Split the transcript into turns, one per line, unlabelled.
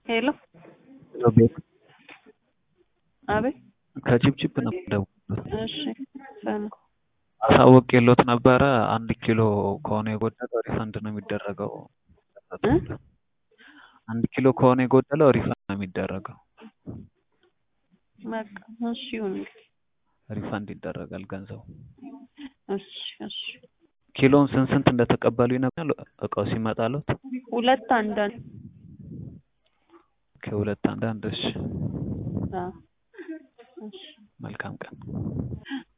ሄሎ
ቤት
አቤት
ከቺፕቺፕ ነው የምደውልልዎት።
እሺ ሰላም
አሳውቄልዎት ነበረ አንድ ኪሎ ከሆነ የጎደለው ሪፈንድ ነው የሚደረገው።
እ
አንድ ኪሎ ከሆነ የጎደለው ሪፈንድ ነው የሚደረገው።
በቃ እሺ ይሁን እንግዲህ
ሪፈንድ ይደረጋል ገንዘቡ።
እሺ እሺ
ኪሎውን ስንት ስንት እንደተቀበሉ ይነግሩኛል እቃው ሲመጣልዎት?
ሁለት አንዳንድ
ከሁለት አንዳንድ እሺ
አዎ እሺ
መልካም ቀን